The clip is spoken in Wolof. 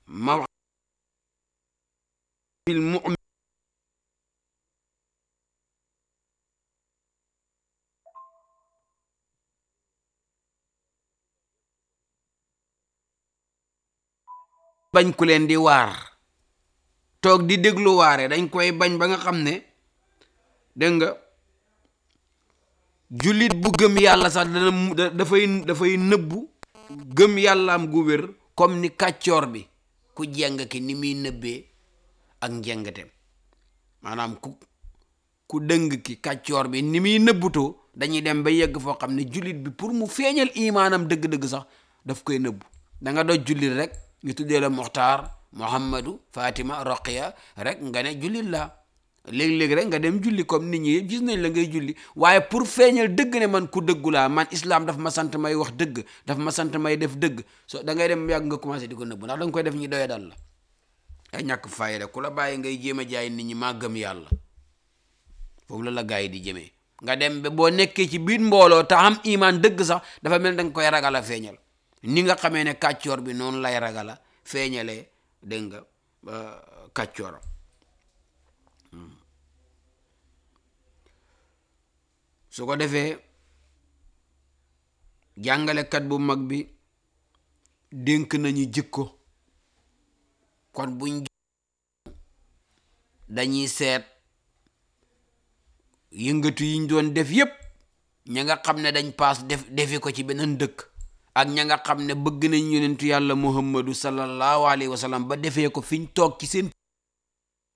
maw bil mu'min bañ ku leen di waar toog di déglu waare dañ koy bañ ba nga xam ne dégg nga jullit bu gëm yàlla sax dana mu- da- dafay dafay nëbbu gëm yàllaam gu wér comme ni kàccoor bi ku jeng ki ni muy nëbbee ak njengateem maanaam ku ku dëng ki kàccoor bi ni muy nëbbutoo dañuy dem ba yegg foo xam ne jullit bi pour mu feeñal imaanam dëgg-dëgg sax daf koy nëbbu da nga doj jullit rek ñu tuddee la Muxtaar Muhammadu Fatima Roqiya rek nga ne jullit la léegi-léegi rek nga dem julli comme nit ñi yëpp gis nañ la ngay julli waaye pour feeñal dëgg ne man ku dëggu laa man islam daf ma sant may wax dëgg daf ma sant may def dëgg so da ngay dem yàgg nga commencé di ko nëbbu ndax da nga koy def ñi doya dal la ay ñàkk fayda ku la bàyyi ngay jéem a jaay nit ñi maa gëm yàlla foofu la la gars yi di jëmee nga dem ba boo nekkee ci biir mbooloo te am imaan dëgg sax dafa mel da nga koy ragal a feeñal ni nga xamee ne kàccoor bi noonu lay ragal a feeñalee dégg nga kàccooram su ko defee jàngalekat bu mag bi dénk nañu jikko kon buñ dañuy seet yëngatu yiñ doon def yépp ña nga xam ne dañ paas def defi ko ci beneen dëkk ak ña nga xam ne bëgg nañ yonentu yàlla muhammadu sallallahu alayhi wa sallam ba defee ko fiñ toog ci seen